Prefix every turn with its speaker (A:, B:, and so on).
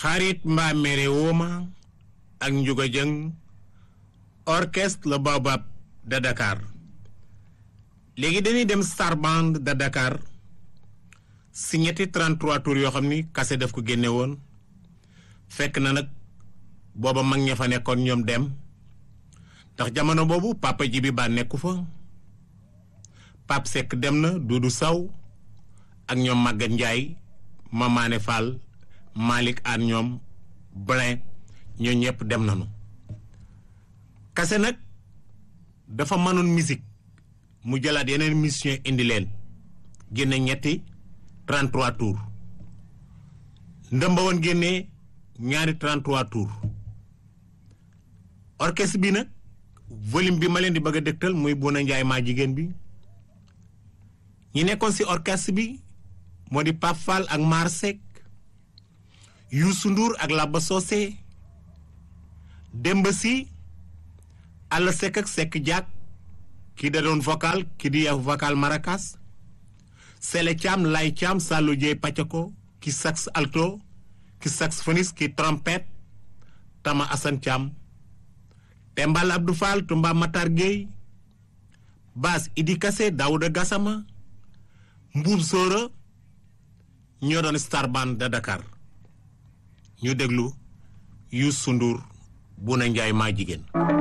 A: xarit mbaa mere wooma ak njuga jëng orchestre le Baobab de Dakar léegi dañuy dem Star Band de Dakar si ñetti 33 tours yoo xam ni kase daf ko génne woon fekk na nag booba mag ña fa nekkoon ñoom dem ndax jamono boobu papa ji bi ba nekku fa Pape Seck dem na Doudou Saw ak ñoom Maguette Ndiaye Mamane Fall Malick Anne ñoom Blin ñoo ñëpp dem nañu kase nag dafa mënoon musique mu jëlaat yeneen mission indi leen génne ñetti 33 tours ndëmba woon génnee ñaari 33 tours orchestre bi nag volume bi ma leen di bëgg a dëgtal muy Bouna Ndiaye maa jigéen bi ñi nekkoon ci orchestre bi moo di Pape Fall ak Mar Seck Youssou Ndour ak Laba Socé Demba Sy Alla Seck ak Seck Diak kii da doon vocal kii di vocal maracas Sele Thiam Lay Thiam Sallou Dieye Pacako ki sax alto ki saxophoniste ki trompette Tama Assane Thiam Tembal Abdou Fall Tumba Matar Gueye Bass Idi Kassé Daouda Gassama Mbuub Sóora ñoo doon Star Band de Dakar ñu déglu Youssou Ndour Bouna Ndiaye maa jigéen